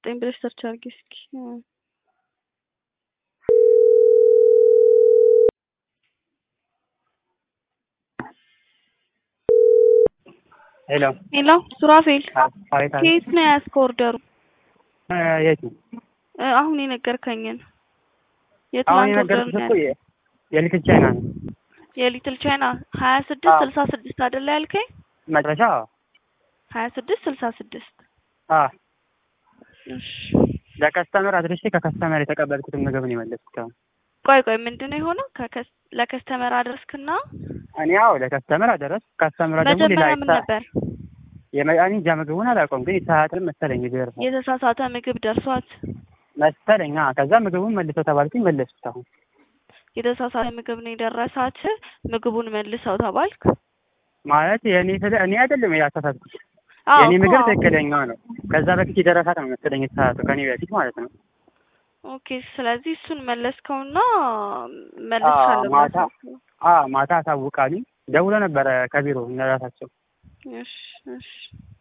ዘጠኝ ብለሽ ሰርች አድርጊ እስኪ። ሄሎ ሄሎ ሱራፌል አቤት አቤት። ከየት ነው የያዝከው ኦርደሩ? እ የት ነው? እ አሁን የነገርከኝን አሁን የትናንት ኦርደር የነገርኩሽ ነው እኮ ያልከኝ? የ- የሊትል ቻይና ነው የሊትል ቻይና ሀያ ስድስት አዎ። ስልሳ ስድስት አይደለ ያልከኝ? መጨረሻ። ሀያ ስድስት ስልሳ ስድስት አ እሺ ለከስተመር አድርሼ ከከስተመር የተቀበልኩትን ምግብ ነው የመለስኩት። አሁን ቆይ ቆይ ምንድን ነው የሆነው? ከከስ ለከስተመር አድረስክና እኔ ያው ለከስተመር አደረስ ከስተመር ደግሞ ሌላ መጀመሪያ ምን ይሳ- ነበር የመ- እንጃ ምግቡን አላውቀውም፣ ግን የተሳሳትን መሰለኝ የደረሰው የተሳሳተ ምግብ ደርሷት መሰለኝ። አዎ፣ ከዛ ምግቡን መልሰው ተባልኩኝ፣ መለስኩት። አሁን የተሳሳተ ምግብ ነው የደረሳት ምግቡን መልሰው ተባልክ? ማለት የኔ ስለ እኔ አይደለም ያሳሳትኩት፣ አዎ የኔ እኮ ምግብ አዎ። ትክክለኛ ነው። ከዛ በፊት የደረሳት ነው መሰለኝ የተሳሳተው ከኔ በፊት ማለት ነው። ኦኬ ስለዚህ እሱን መለስከውና አዎ፣ መልሻለሁ ማታ ብለህ አ ማታ አሳውቃሉኝ። ደውሎ ነበረ ከቢሮ እነራሳቸው እሺ እሺ